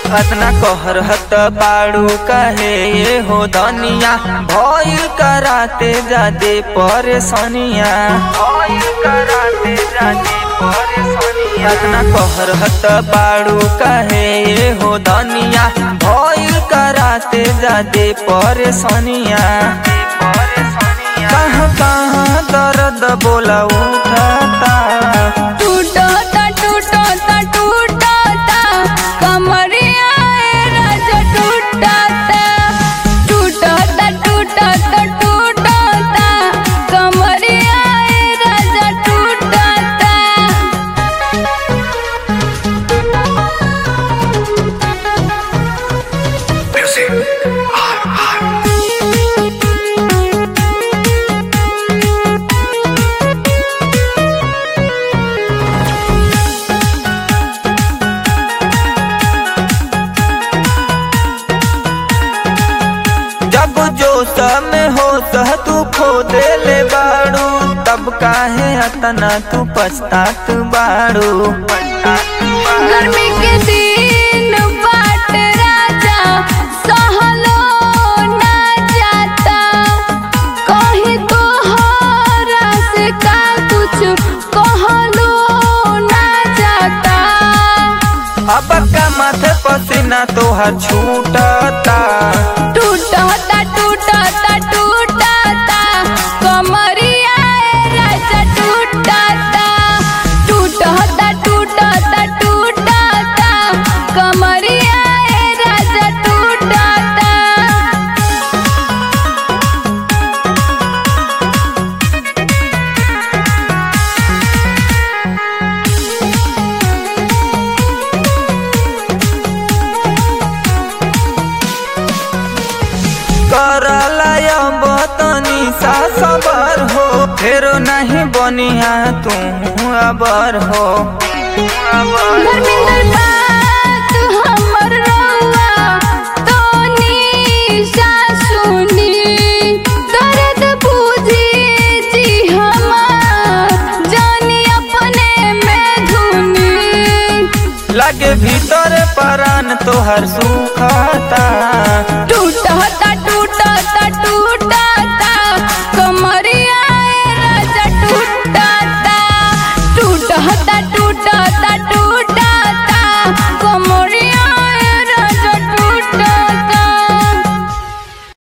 अतना कहर हत बाड़ू कहे ये हो दनिया भइल कराते जादे परेशानिया भइल कराते जादे परेशानिया अतना कहर हत बाड़ू कहे ये हो दनिया भइल कराते जादे परेशानिया कहाँ कहाँ दर्द बोला उठाता टूटता टूटता टूटता कमरिया ए राजा टूटता टूटता टूटता टूटता कमरिया ए राजा टूटता जब जोश में हो सह तू खो देले बाड़ू तब काहे अतना तू पछतात बाड़ू गर्मी के दिन बाट राजा सहलो ना जाता कहीं तो हरा से का कुछ कहलो ना जाता अब का माथे पसीना तोहर छूटता टूटता टूटता टूटता कमरिया ए राजा टूटता टूटता टूटता टूटता कमरिया ए राजा टूटता करलाय बतनी सा सबर हो फेरो नहीं बनिया तू अबर हो धर्मेंद्र बात हमर रउआ तोनी सासुनी दर्द बुझी जी हमार जानी अपने में धुनी लगे भीतर परान तोहर सुखता टूट